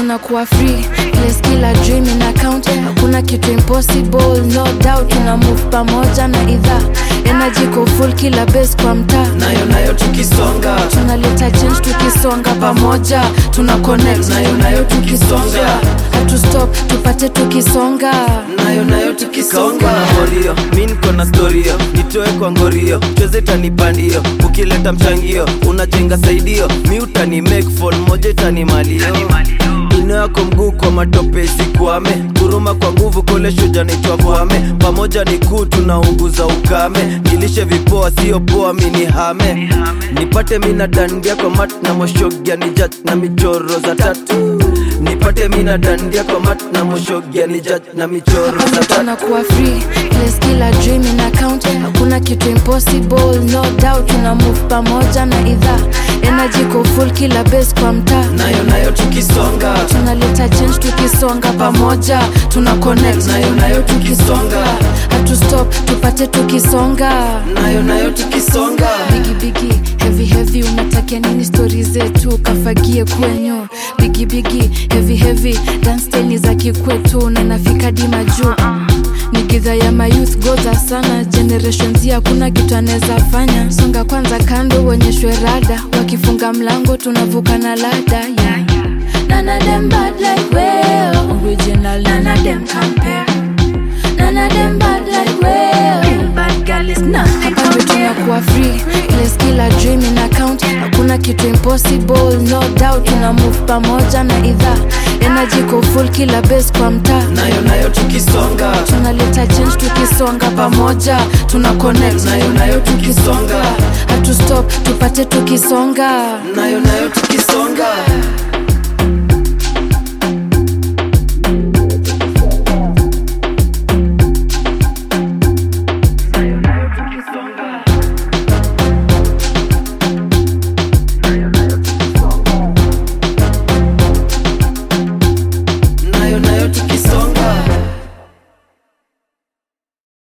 tunakuwa free place kila dream ina count hakuna kitu impossible no doubt tuna move pamoja na idhaa energy ko full kila base kwa mtaa nayo nayo tukisonga tunaleta change tukisonga pamoja tuna connect nayo nayo tukisonga hatu stop tupate tukisonga nayo nayo tukisonga morio mi niko na storio nitoe kwa ngorio chweze tanipandio ukileta mchangio unajenga saidio mi utani make fall moja itani malio ino yako mguu kwa matope isikwame kuruma kwa nguvu kole shuja nitwa kwame pamoja ni kuu tunaunguza ukame nilishe vipoa sio poa mini hame nipate mina dandia kwa mat na moshogia ni jat na michoro za tatu nipate mina dandia kwa mat na moshogia ni jat na michoro za tatu tunakuwa free place kila dream ina count hakuna kitu impossible no doubt tuna move pamoja na idhaa energy ko full kila base kwa mtaa nayo nayo tukisonga tunaleta change tukisonga pamoja tuna connect nayo nayo tukisonga hatu stop tupate tukisonga nayo nayo tukisonga bigi bigi heavy heavy unatakia nini stori zetu kafagie kwenyu bigi bigi heavy heavy dansteni za kikwetu nanafika dima juu ni gidha ya mayouth goza sana generation z hakuna kitu anaweza fanya songa kwanza kando uonyeshwe rada wakifunga mlango tunavuka na lada yeah. None of them bad like we Original, none of them compare None of them bad like we Bad girl is nothing Hapa tunakuwa free Place kila dream ina count Hakuna kitu impossible No doubt tuna move pamoja na idhaa Energy ko full kila base kwa mtaa nayo nayo tukisonga tunaleta change tukisonga pamoja tuna connect nayo nayo tukisonga hatu stop tupate tukisonga nayo nayo tukisonga